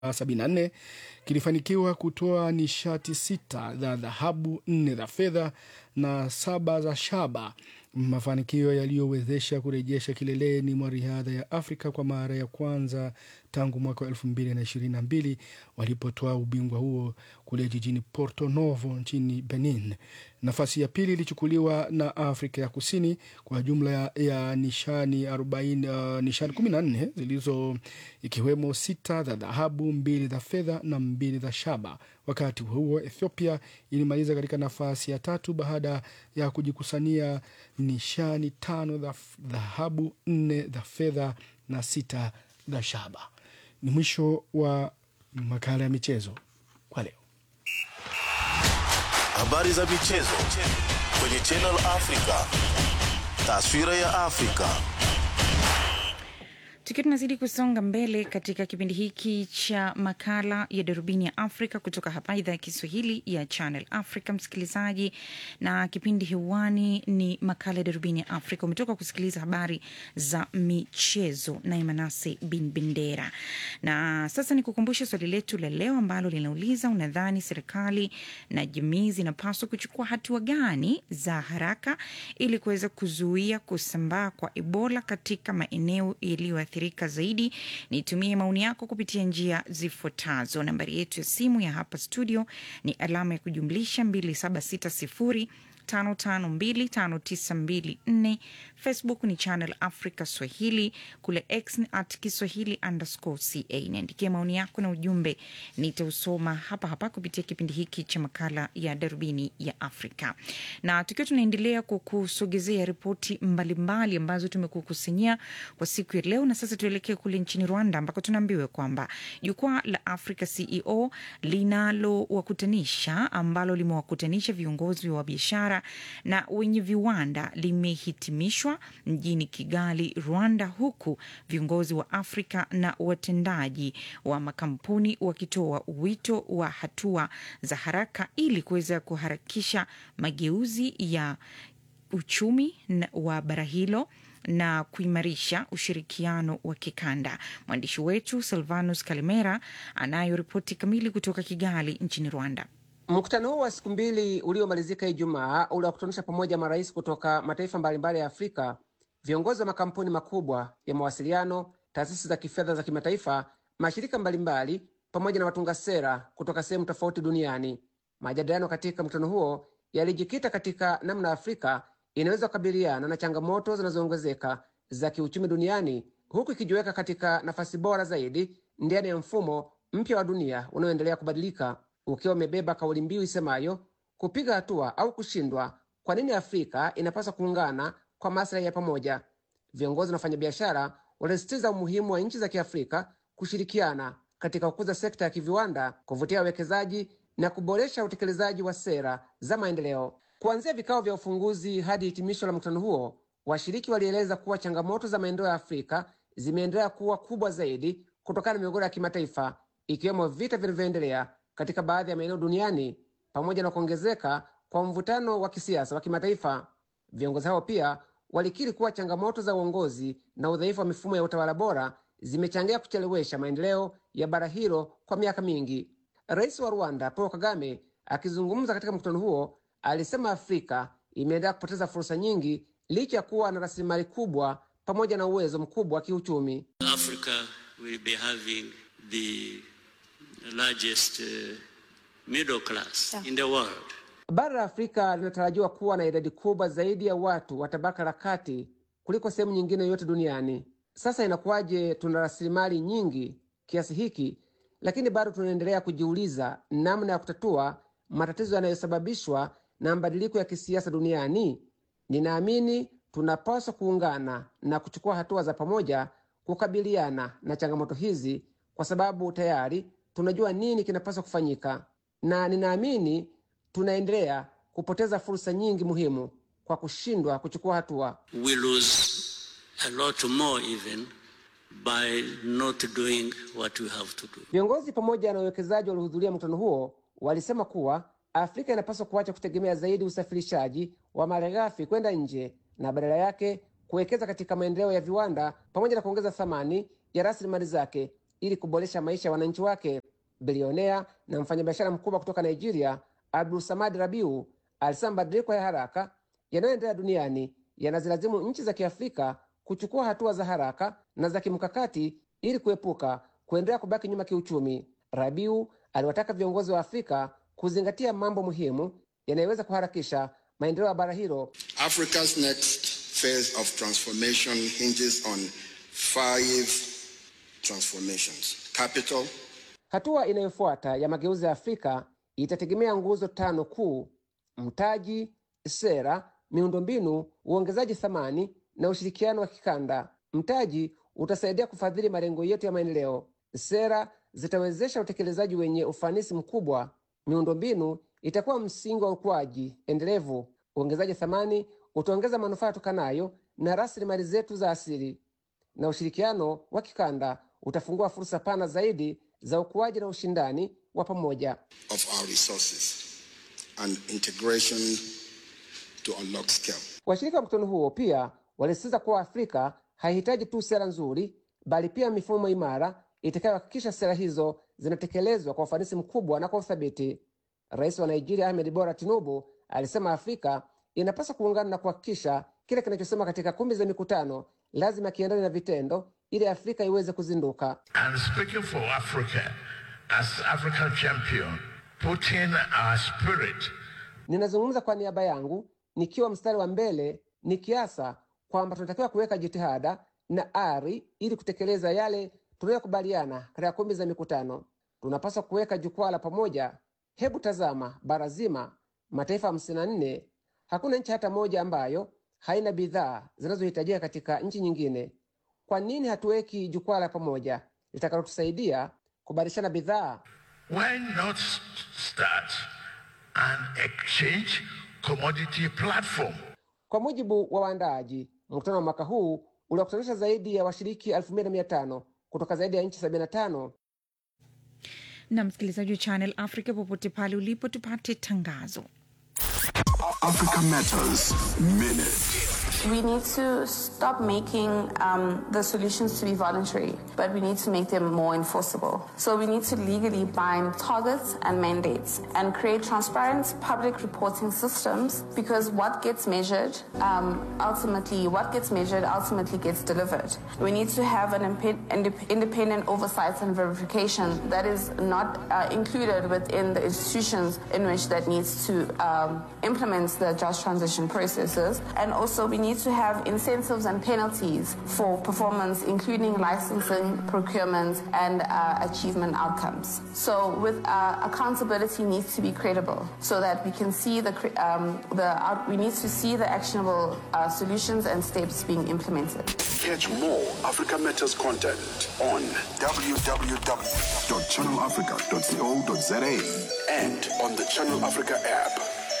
74 kilifanikiwa kutoa nishati sita za dhahabu, nne za fedha na saba za shaba, mafanikio yaliyowezesha kurejesha kileleni mwa riadha ya Afrika kwa mara ya kwanza tangu mwaka wa elfu mbili na ishirini na mbili walipotoa ubingwa huo kule jijini Porto Novo nchini Benin. Nafasi ya pili ilichukuliwa na Afrika ya Kusini kwa jumla ya, ya nishani 40, uh, nishani 14 zilizo ikiwemo sita za dhahabu, mbili za fedha na mbili za shaba. Wakati huo Ethiopia ilimaliza katika nafasi ya tatu baada ya kujikusania nishani tano za dhahabu, nne za fedha na sita za shaba. Ni mwisho wa makala ya michezo kwa leo. Habari za michezo kwenye Channel Africa. Taswira ya Afrika. Tukiwa tunazidi kusonga mbele katika kipindi hiki cha makala ya darubini ya Afrika kutoka hapa idhaa ya Kiswahili ya Channel Africa, msikilizaji, na kipindi hewani ni makala ya darubini ya Afrika. Umetoka kusikiliza habari za michezo na Manase bin Bendera, na sasa ni kukumbusha swali letu la leo ambalo linauliza, unadhani serikali na jamii zinapaswa kuchukua hatua gani za haraka ili kuweza kuzuia kusambaa kwa Ebola katika maeneo yaliyoathirika zaidi. Nitumie maoni yako kupitia njia zifuatazo. Nambari yetu ya simu ya hapa studio ni alama ya kujumlisha 2760 552594 Facebook ni Channel Africa Swahili, kule X ni at Kiswahili underscore ca. Niandikia maoni yako na ujumbe, nitausoma hapa hapa kupitia kipindi hiki cha makala ya darubini ya Afrika, na tukiwa tunaendelea kukusogezea ripoti mbalimbali ambazo tumekukusanyia kwa siku ya leo. Na sasa tuelekee kule nchini Rwanda ambako tunaambiwa kwamba jukwaa la Africa CEO linalowakutanisha ambalo limewakutanisha viongozi wa biashara na wenye viwanda limehitimishwa mjini Kigali, Rwanda, huku viongozi wa Afrika na watendaji wa makampuni wakitoa wito wa hatua za haraka ili kuweza kuharakisha mageuzi ya uchumi wa bara hilo na kuimarisha ushirikiano wa kikanda. Mwandishi wetu Silvanus Kalimera anayo ripoti kamili kutoka Kigali nchini Rwanda. Mkutano huu wa siku mbili uliomalizika Ijumaa uliwakutanisha pamoja marais kutoka mataifa mbalimbali ya Afrika, viongozi wa makampuni makubwa ya mawasiliano, taasisi za kifedha za kimataifa, mashirika mbalimbali, pamoja na watunga sera kutoka sehemu tofauti duniani. Majadiliano katika mkutano huo yalijikita katika namna Afrika inaweza kukabiliana na changamoto zinazoongezeka za kiuchumi duniani, huku ikijiweka katika nafasi bora zaidi ndani ya mfumo mpya wa dunia unaoendelea kubadilika ukiwa umebeba kauli mbiu isemayo kupiga hatua au kushindwa. Kwa nini Afrika inapaswa kuungana kwa maslahi ya pamoja? Viongozi na wafanyabiashara walisisitiza umuhimu wa nchi za Kiafrika kushirikiana katika kukuza sekta ya kiviwanda, kuvutia wawekezaji na kuboresha utekelezaji wa sera za maendeleo. Kuanzia vikao vya ufunguzi hadi hitimisho la mkutano huo, washiriki walieleza kuwa changamoto za maendeleo ya Afrika zimeendelea kuwa kubwa zaidi kutokana na migogoro ya kimataifa, ikiwemo vita vinavyoendelea katika baadhi ya maeneo duniani pamoja na kuongezeka kwa mvutano wa kisiasa wa kimataifa. Viongozi hao pia walikiri kuwa changamoto za uongozi na udhaifu wa mifumo ya utawala bora zimechangia kuchelewesha maendeleo ya bara hilo kwa miaka mingi. Rais wa Rwanda Paul Kagame akizungumza katika mkutano huo alisema Afrika imeendelea kupoteza fursa nyingi licha ya kuwa na rasilimali kubwa pamoja na uwezo mkubwa wa kiuchumi. Africa will be having the largest uh, middle class in the world. Bara la Afrika linatarajiwa kuwa na idadi kubwa zaidi ya watu wa tabaka la kati kuliko sehemu nyingine yote duniani. Sasa inakuwaje tuna rasilimali nyingi kiasi hiki, lakini bado tunaendelea kujiuliza namna ya kutatua matatizo yanayosababishwa na mabadiliko ya kisiasa duniani? Ninaamini tunapaswa kuungana na kuchukua hatua za pamoja kukabiliana na changamoto hizi, kwa sababu tayari tunajua nini kinapaswa kufanyika, na ninaamini tunaendelea kupoteza fursa nyingi muhimu kwa kushindwa kuchukua hatua. We lose a lot more even by not doing what we have to do. Viongozi pamoja na wawekezaji waliohudhuria mkutano huo walisema kuwa Afrika inapaswa kuacha kutegemea zaidi usafirishaji wa malighafi kwenda nje na badala yake kuwekeza katika maendeleo ya viwanda pamoja na kuongeza thamani ya rasilimali zake ili kuboresha maisha ya wananchi wake. Bilionea na mfanyabiashara mkubwa kutoka Nigeria, Abdul Samad Rabiu, alisema mabadiliko ya haraka yanayoendelea duniani yanazilazimu nchi za Kiafrika kuchukua hatua za haraka na za kimkakati ili kuepuka kuendelea kubaki nyuma kiuchumi. Rabiu aliwataka viongozi wa Afrika kuzingatia mambo muhimu yanayoweza kuharakisha maendeleo ya bara hilo. Africa's next phase of transformation hinges on five transformations capital, Hatua inayofuata ya mageuzi ya Afrika itategemea nguzo tano kuu: mtaji, sera, miundombinu, uongezaji thamani na ushirikiano wa kikanda. Mtaji utasaidia kufadhili malengo yetu ya maendeleo. Sera zitawezesha utekelezaji wenye ufanisi mkubwa. Miundombinu itakuwa msingi wa ukuaji endelevu. Uongezaji thamani utaongeza manufaa yatokanayo na rasilimali zetu za asili, na ushirikiano wa kikanda utafungua fursa pana zaidi za ukuaji na ushindani wa pamoja. of our resources and integration to unlock scale. Washirika wa mkutano huo pia walisisitiza kuwa Afrika haihitaji tu sera nzuri, bali pia mifumo imara itakayohakikisha sera hizo zinatekelezwa kwa ufanisi mkubwa na kwa uthabiti. Rais wa Nigeria Ahmed Bola Tinubu alisema Afrika inapaswa kuungana na kuhakikisha kile kinachosema katika kumbi za mikutano lazima kiendane na vitendo, ili Afrika iweze kuzinduka. And speaking for Africa, as African champion, putting our spirit Ninazungumza kwa niaba yangu nikiwa mstari wa mbele nikiasa kwamba tunatakiwa kuweka jitihada na ari ili kutekeleza yale tunayokubaliana katika kumbi za mikutano. Tunapaswa kuweka jukwaa la pamoja. Hebu tazama bara zima, mataifa hamsini na nne. Hakuna nchi hata moja ambayo haina bidhaa zinazohitajika katika nchi nyingine. Kwa nini hatuweki jukwaa la pamoja litakalotusaidia kubadilishana bidhaa? Why not start an exchange commodity platform? Kwa mujibu wa waandaaji, mkutano wa mwaka huu uliwakutanisha zaidi ya washiriki 2500 kutoka zaidi ya nchi 75. na msikilizaji wa Channel Africa popote pale ulipo, tupate tangazo. Africa Matters Minute. We need to stop making um, the solutions to be voluntary, but we need to make them more enforceable. So we need to legally bind targets and mandates and create transparent public reporting systems because what gets measured um, ultimately, what gets measured ultimately gets delivered. We need to have an impe- indep- independent oversight and verification that is not uh, included within the institutions in which that needs to um, implement the just transition processes. And also we need to have incentives and penalties for performance, including licensing, procurement, and uh, achievement outcomes. So with uh, accountability needs to be credible so that we can see the, cre- um, the out- we need to see the actionable uh, solutions and steps being implemented. Catch more Africa Matters content on www.channelafrica.co.za and on the Channel Africa app.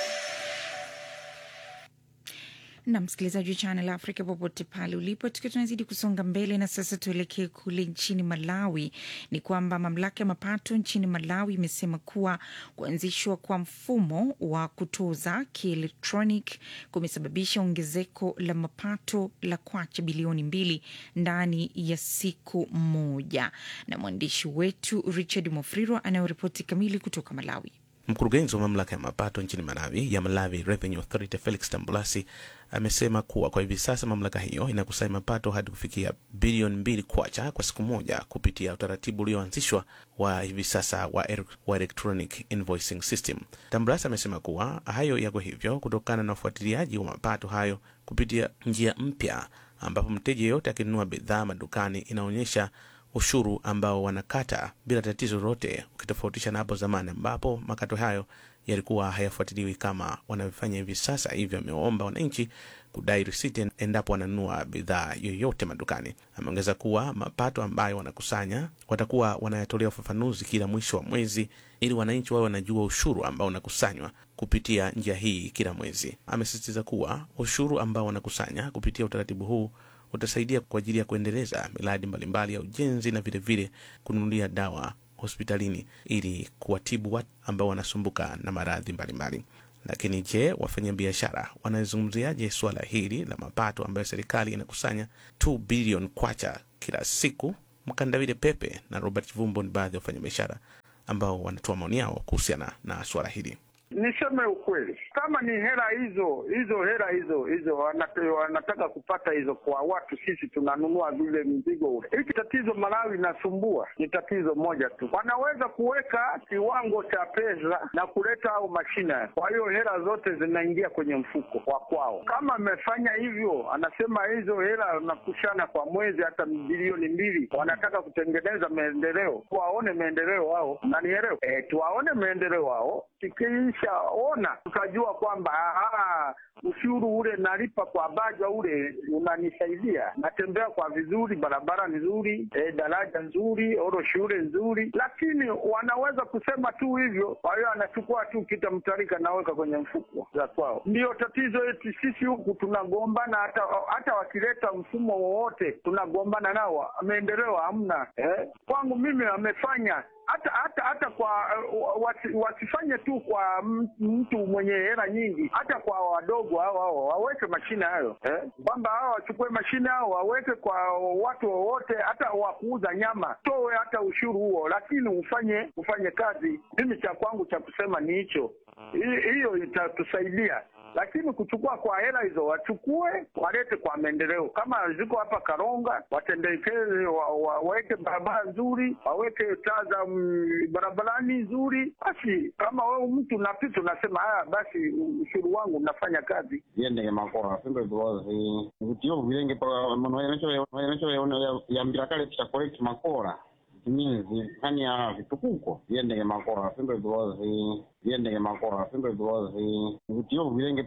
na msikilizaji wa Channel Africa popote pale ulipo, tukiwa tunazidi kusonga mbele na sasa tuelekee kule nchini Malawi. Ni kwamba mamlaka ya mapato nchini Malawi imesema kuwa kuanzishwa kwa mfumo wa kutoza kielektronic kumesababisha ongezeko la mapato la kwacha bilioni mbili ndani ya siku moja, na mwandishi wetu Richard Mofrirwa anayoripoti kamili kutoka Malawi. Mkurugenzi wa mamlaka ya mapato nchini Malawi ya Malawi Revenue Authority Felix Tambulasi amesema kuwa kwa hivi sasa mamlaka hiyo inakusanya mapato hadi kufikia bilioni mbili kwacha kwa siku moja kupitia utaratibu ulioanzishwa wa hivi sasa wa, er, wa electronic invoicing system. Tambulasi amesema kuwa hayo yako hivyo kutokana na ufuatiliaji wa mapato hayo kupitia njia mpya ambapo mteja yeyote akinunua bidhaa madukani inaonyesha ushuru ambao wanakata bila tatizo lolote, ukitofautisha na hapo zamani ambapo makato hayo yalikuwa hayafuatiliwi kama wanavyofanya hivi sasa. Hivyo amewaomba wananchi kudai risiti endapo wananunua bidhaa yoyote madukani. Ameongeza kuwa mapato ambayo wanakusanya watakuwa wanayatolea ufafanuzi kila mwisho wa mwezi ili wananchi wawe wanajua ushuru ambao unakusanywa kupitia njia hii kila mwezi. Amesisitiza kuwa ushuru ambao wanakusanya kupitia utaratibu huu utasaidia kwa ajili ya kuendeleza miradi mbalimbali ya ujenzi na vilevile kununulia dawa hospitalini ili kuwatibu watu ambao wanasumbuka na maradhi mbalimbali. Lakini je, wafanyabiashara wanazungumziaje suala hili la mapato ambayo serikali inakusanya 2 bilioni kwacha kila siku Mkandawile Pepe na Robert Vumbo ni baadhi ya wafanyabiashara ambao wanatoa maoni yao kuhusiana na suala hili. Niseme ukweli, kama ni hela hizo hizo hela hizo hizo wanat- wanataka kupata hizo kwa watu, sisi tunanunua vile mzigo ule. Hiki tatizo Malawi inasumbua ni tatizo moja tu, wanaweza kuweka kiwango cha pesa na kuleta au mashine, kwa hiyo hela zote zinaingia kwenye mfuko wa kwao. Kama amefanya hivyo, anasema hizo hela nakushana kwa mwezi hata bilioni mbili, wanataka kutengeneza maendeleo, tuwaone maendeleo wao, nanielewa e, tuwaone maendeleo wao tukishaona tukajua kwamba aha, ushuru ule nalipa kwa baja ule unanisaidia, natembea kwa vizuri, barabara nzuri, e, daraja nzuri, oro shule nzuri, lakini wanaweza kusema tu hivyo. Kwa hiyo anachukua tu kitamtarika naweka kwenye mfuko za kwao. Ndiyo tatizo yetu sisi huku tunagombana, hata hata wakileta mfumo wowote tunagombana nao, maendeleo hamna. Eh, kwangu mimi amefanya hata hata hata kwa uh, wasi, wasifanye tu kwa m- mtu mwenye hela nyingi, hata kwa wadogo hao hao waweke mashine hayo eh, kwamba hao wachukue mashine hao waweke kwa watu wowote, hata wa kuuza nyama, towe hata ushuru huo, lakini ufanye ufanye kazi. Mimi cha kwangu cha kusema ni hicho, Hi- hiyo itatusaidia lakini kuchukua kwa hela hizo wachukue walete kwa maendeleo. Kama ziko hapa Karonga, watendekeze wa, wa, waweke barabara nzuri, waweke taa za mm, barabarani nzuri. Basi kama wewe mtu unapita unasema haya, basi ushuru wangu unafanya kazi. yendege makora simbe because vitiyo vilenge manoenecho yambira kale tisha collect makora means hani ya vitukuko yendege makora simbe because yendege makora simbe because vitiyo vilenge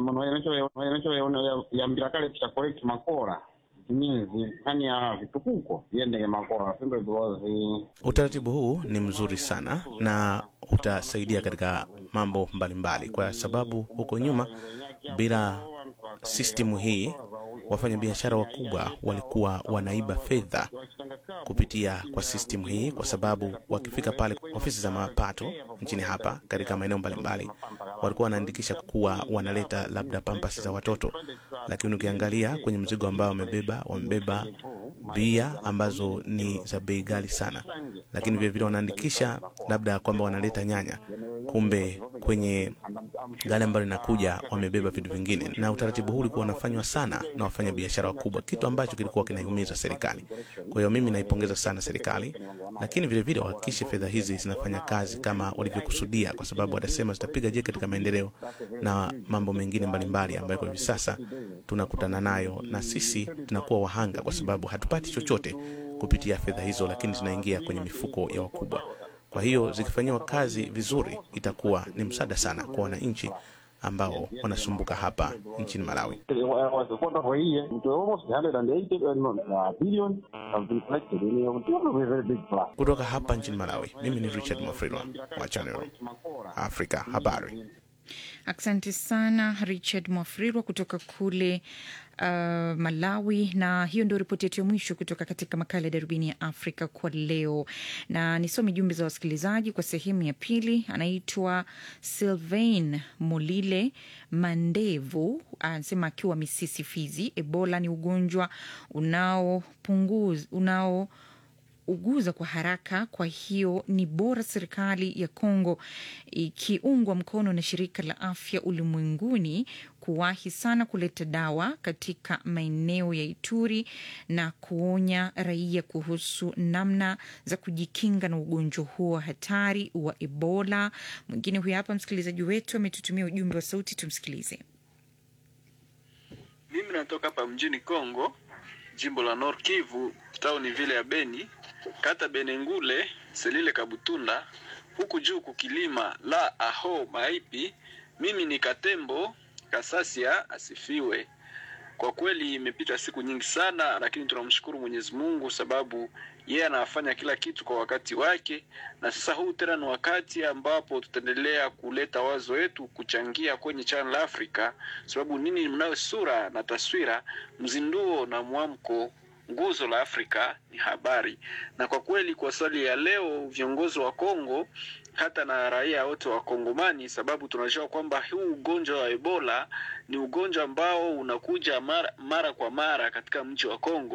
manoenecho yambira kale tisha collect makora means hani ya vitukuko yendege makora simbe because Utaratibu huu ni mzuri sana na utasaidia katika mambo mbalimbali, kwa sababu huko nyuma bila sistimu hii wafanyabiashara wakubwa walikuwa wanaiba fedha kupitia kwa sistimu hii, kwa sababu wakifika pale ofisi za mapato nchini hapa katika maeneo mbalimbali walikuwa wanaandikisha kuwa wanaleta labda pampas za watoto, lakini ukiangalia kwenye mzigo ambao wamebeba, wamebeba bia ambazo ni za bei ghali sana, lakini vilevile wanaandikisha labda kwamba wanaleta nyanya, kumbe kwenye gari ambalo linakuja wamebeba vitu vingine, na utaratibu huu ulikuwa unafanywa sana na wafanya biashara wakubwa, kitu ambacho kilikuwa kinaiumiza serikali. Kwa hiyo mimi naipongeza sana serikali, lakini vilevile wahakikishe fedha hizi zinafanya kazi kama walivyokusudia, kwa sababu watasema zitapiga jeki katika maendeleo na mambo mengine mbalimbali ambayo kwa hivi sasa tunakutana nayo, na sisi tunakuwa wahanga kwa sababu hatupati chochote kupitia fedha hizo, lakini zinaingia kwenye mifuko ya wakubwa. Kwa hiyo zikifanyiwa kazi vizuri, itakuwa ni msaada sana kwa wananchi ambao wanasumbuka hapa nchini Malawi. was a quarter of a year, it was almost 180 uh, billion have been collected. And it was a very big plus. Kutoka hapa nchini Malawi, mimi ni Richard Mwafrila wa Channel Africa Habari. Asante sana Richard Mwafrirwa kutoka kule uh, Malawi. Na hiyo ndio ripoti yetu ya mwisho kutoka katika makala ya Darubini ya Afrika kwa leo, na nisome jumbe za wasikilizaji kwa sehemu ya pili. Anaitwa Sylvain Molile Mandevu, anasema akiwa Misisi, Fizi. Ebola ni ugonjwa unaopunguza unao uguza kwa haraka. Kwa hiyo ni bora serikali ya Kongo ikiungwa mkono na shirika la afya ulimwenguni kuwahi sana kuleta dawa katika maeneo ya Ituri na kuonya raia kuhusu namna za kujikinga na ugonjwa huo hatari wa Ebola. Mwingine huyu hapa msikilizaji wetu ametutumia ujumbe wa sauti, tumsikilize. Mimi natoka hapa mjini Kongo, jimbo la Nord Kivu, tauni vile ya Beni, kata Benengule, Selile Kabutunda, huku juu kukilima la aho maipi. Mimi ni Katembo Kasasia asifiwe. Kwa kweli imepita siku nyingi sana, lakini tunamshukuru Mwenyezi Mungu sababu yeye anafanya kila kitu kwa wakati wake, na sasa huu tena ni wakati ambapo tutaendelea kuleta wazo yetu kuchangia kwenye Channel Africa, sababu nini, mnayo sura na taswira, mzinduo na mwamko nguzo la Afrika ni habari. Na kwa kweli, kwa swali ya leo, viongozi wa Kongo hata na raia wote wa Kongomani, sababu tunajua kwamba huu ugonjwa wa Ebola ni ugonjwa ambao unakuja mara, mara kwa mara katika mji wa Kongo,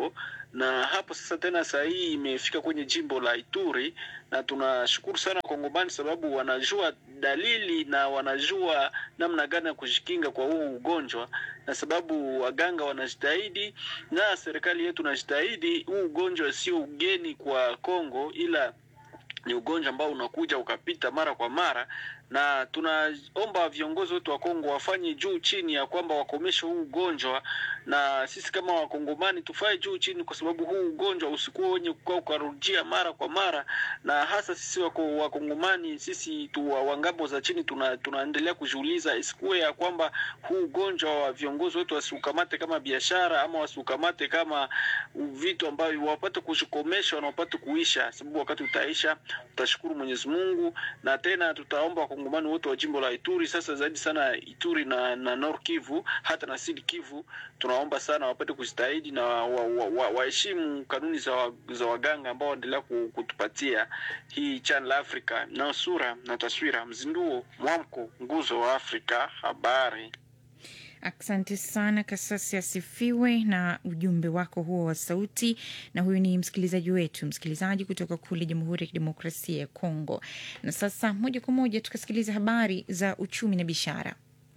na hapo sasa tena saa hii imefika kwenye jimbo la Ituri, na tunashukuru sana Wakongomani sababu wanajua dalili na wanajua namna gani ya kujikinga kwa huu ugonjwa, na sababu waganga wanajitahidi na serikali yetu najitahidi. Huu ugonjwa sio ugeni kwa Kongo, ila ni ugonjwa ambao unakuja ukapita mara kwa mara, na tunaomba viongozi wetu wa Kongo wafanye juu chini ya kwamba wakomeshe huu ugonjwa, na sisi kama Wakongomani tufae juu chini, kwa sababu huu ugonjwa usikuwa wenye kukaa ukarudia mara kwa mara, na hasa sisi wako Wakongomani sisi tu wa wa ngambo za chini tuna, tunaendelea kujiuliza isikuwe ya kwamba huu ugonjwa wa viongozi wetu wasiukamate kama biashara ama wasiukamate kama vitu ambavyo wapate kujikomesha na wapate kuisha, sababu wakati utaisha tutashukuru Mwenyezi Mungu, na tena tutaomba wakongomani wote wa jimbo la Ituri, sasa zaidi sana Ituri na, na Nord Kivu hata na Sud Kivu, tunaomba sana wapate kujitahidi na waheshimu wa, wa, waheshimu kanuni za, wa, za waganga ambao waendelea ku- kutupatia hii Channel Africa na sura na taswira, mzinduo, mwamko, nguzo wa Afrika, habari. Asante sana Kasasi asifiwe na ujumbe wako huo wa sauti. Na huyu ni msikilizaji wetu, msikilizaji kutoka kule Jamhuri ya Kidemokrasia ya Kongo. Na sasa moja kwa moja tukasikiliza habari za uchumi na biashara.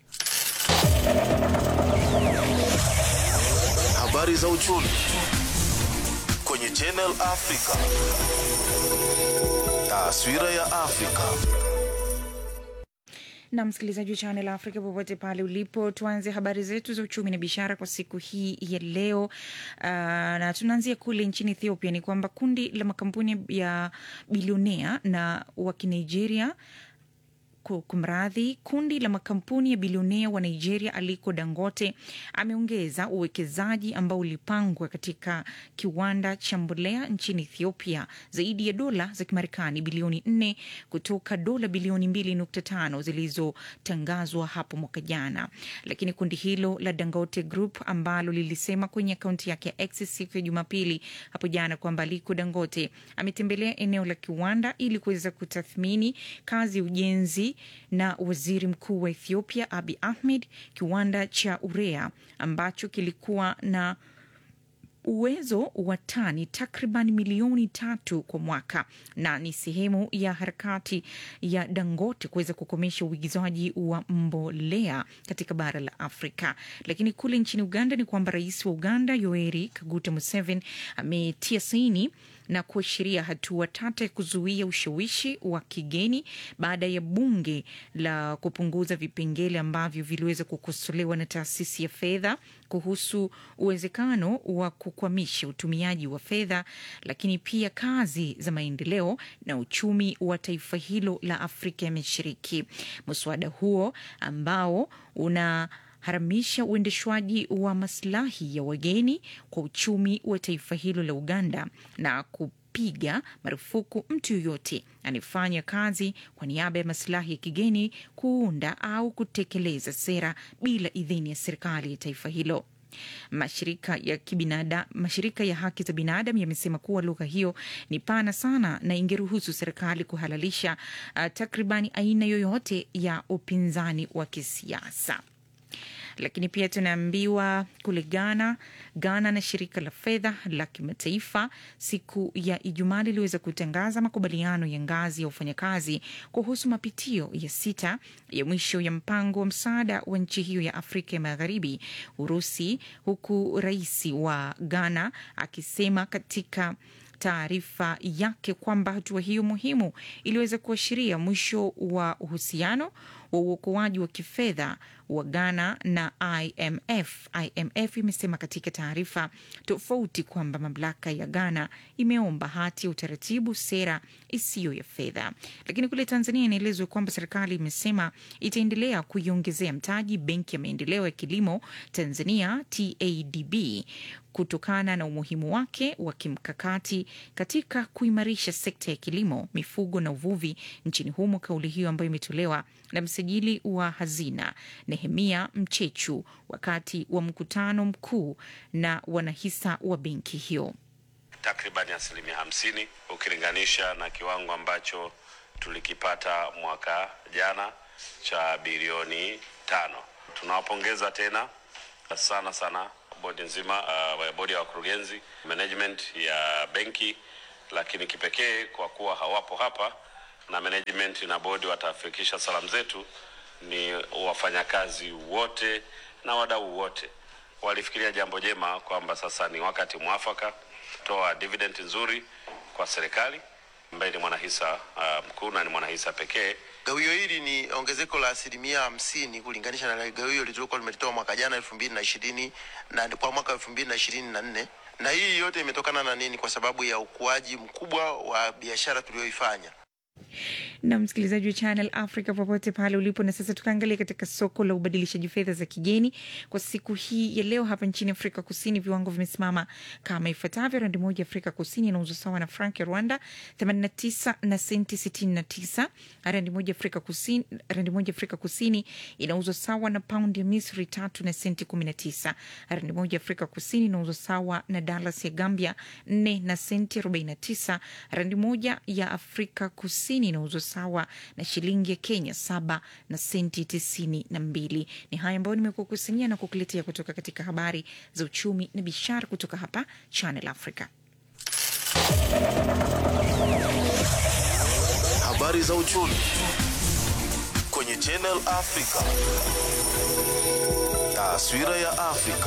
Habari za uchumi kwenye Channel Africa. Taswira ya Afrika. na msikilizaji wa Channel Africa popote pale ulipo, tuanze habari zetu za uchumi na biashara kwa siku hii ya leo. Uh, na tunaanzia kule nchini Ethiopia. Ni kwamba kundi la makampuni ya bilionea na wa Kinigeria ku- kumradhi, kundi la makampuni ya bilionea wa Nigeria Aliko Dangote ameongeza uwekezaji ambao ulipangwa katika kiwanda cha mbolea nchini Ethiopia zaidi ya dola za Kimarekani bilioni nne kutoka dola bilioni mbili nukta tano zilizotangazwa hapo mwaka jana. Lakini kundi hilo la Dangote Group ambalo lilisema kwenye akaunti yake ya X siku ya Jumapili hapo jana kwamba Aliko Dangote ametembelea eneo la kiwanda ili kuweza kutathmini kazi ya ujenzi na waziri mkuu wa Ethiopia Abi Ahmed, kiwanda cha urea ambacho kilikuwa na uwezo wa tani takriban milioni tatu kwa mwaka na ni sehemu ya harakati ya Dangote kuweza kukomesha uigizaji wa mbolea katika bara la Afrika. Lakini kule nchini Uganda ni kwamba rais wa Uganda Yoweri Kaguta Museveni ametia saini na kuashiria hatua tata ya kuzuia ushawishi wa kigeni baada ya bunge la kupunguza vipengele ambavyo viliweza kukosolewa na taasisi ya fedha kuhusu uwezekano wa kukwamisha utumiaji wa fedha, lakini pia kazi za maendeleo na uchumi wa taifa hilo la Afrika ya Mashariki. Mswada huo ambao una haramisha uendeshwaji wa maslahi ya wageni kwa uchumi wa taifa hilo la Uganda na kupiga marufuku mtu yoyote anayefanya kazi kwa niaba ya maslahi ya kigeni kuunda au kutekeleza sera bila idhini ya serikali ya taifa hilo. Mashirika ya kibinada, mashirika ya haki za binadamu yamesema kuwa lugha hiyo ni pana sana na ingeruhusu serikali kuhalalisha uh, takribani aina yoyote ya upinzani wa kisiasa lakini pia tunaambiwa kule Ghana, Ghana na shirika la fedha la kimataifa siku ya Ijumaa liliweza kutangaza makubaliano ya ngazi ya wafanyakazi kuhusu mapitio ya sita ya mwisho ya mpango wa msaada wa nchi hiyo ya Afrika ya Magharibi, Urusi, huku rais wa Ghana akisema katika taarifa yake kwamba hatua hiyo muhimu iliweza kuashiria mwisho wa uhusiano wa uokoaji wa kifedha wa Ghana na IMF. IMF imesema katika taarifa tofauti kwamba mamlaka ya Ghana imeomba hati ya utaratibu sera isiyo ya fedha. Lakini kule Tanzania inaelezwa kwamba serikali imesema itaendelea kuiongezea mtaji Benki ya Maendeleo ya Kilimo Tanzania TADB kutokana na umuhimu wake wa kimkakati katika kuimarisha sekta ya kilimo, mifugo na uvuvi nchini humo. Kauli hiyo ambayo imetolewa na msajili wa hazina Nehemia Mchechu wakati wa mkutano mkuu na wanahisa wa benki hiyo. takribani asilimia hamsini ukilinganisha na kiwango ambacho tulikipata mwaka jana cha bilioni tano. Tunawapongeza tena sana sana bodi nzima uh, bodi ya wakurugenzi, management ya benki, lakini kipekee kwa kuwa hawapo hapa na management na bodi watafikisha salamu zetu, ni wafanyakazi wote na wadau wote walifikiria jambo jema kwamba sasa ni wakati mwafaka toa dividend nzuri kwa serikali ambaye ni mwanahisa uh, mkuu na ni mwanahisa pekee. Gawio hili ni ongezeko la asilimia hamsini kulinganisha na gawio lililokuwa limelitoa mwaka jana elfu mbili na ishirini na kwa mwaka elfu mbili na ishirini na nne na hii yote imetokana na nini? Kwa sababu ya ukuaji mkubwa wa biashara tuliyoifanya. na msikilizaji wa Channel Africa popote pale ulipo. Na sasa tukaangalia katika soko la ubadilishaji fedha za kigeni kwa siku hii ya leo. Hapa nchini Afrika Kusini viwango vimesimama kama ifuatavyo: randi moja Afrika Kusini inauzwa sawa na frank ya Rwanda 89 na senti 69. Randi moja Afrika Kusini, randi moja Afrika Kusini inauzwa sawa na paundi ya Misri tatu na senti 19. Randi moja Afrika Kusini inauzwa sawa na dalas ya Gambia 4 na senti 49. Randi moja ya Afrika Kusini inauzwa sawa na shilingi ya Kenya saba na senti tisini na mbili. Ni haya ambayo nimekukusanyia na kukuletea kutoka katika habari za uchumi na biashara kutoka hapa Channel Africa. Habari za uchumi kwenye Channel Africa. Taswira ya Afrika.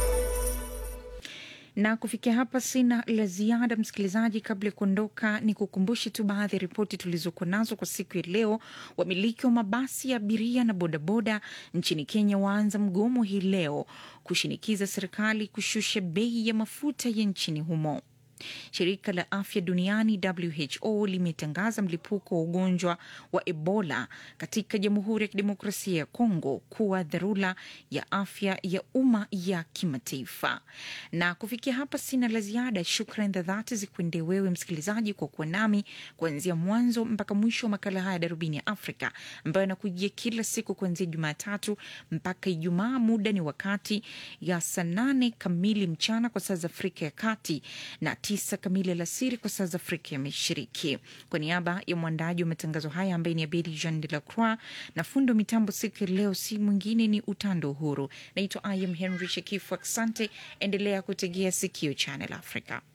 na kufikia hapa sina la ziada msikilizaji. Kabla ya kuondoka, ni kukumbushe tu baadhi ya ripoti tulizokuwa nazo kwa siku ya leo. Wamiliki wa mabasi ya abiria na bodaboda nchini Kenya waanza mgomo hii leo kushinikiza serikali kushusha bei ya mafuta ya nchini humo. Shirika la afya duniani WHO limetangaza mlipuko wa ugonjwa wa Ebola katika Jamhuri ya Kidemokrasia ya Kongo kuwa dharura ya afya ya umma ya kimataifa. Na kufikia hapa sina la ziada. Shukran za dhati zikuendee wewe msikilizaji kwa kuwa nami kuanzia mwanzo mpaka mwisho wa makala haya Darubini ya Afrika ambayo yanakujia kila siku kuanzia Jumatatu mpaka Ijumaa. Muda ni wakati ya saa nane kamili mchana kwa saa za Afrika ya Kati na tisa kamili alasiri kwa saa za Afrika ya Mashariki. Kwa niaba ya mwandaji wa matangazo haya ambaye ni Abedi Jean de la Croix na fundo wa mitambo siku ya leo, si mwingine ni Utando Uhuru. Naitwa I am Henry Shekifu. Asante, endelea kutegea sikio Channel Africa.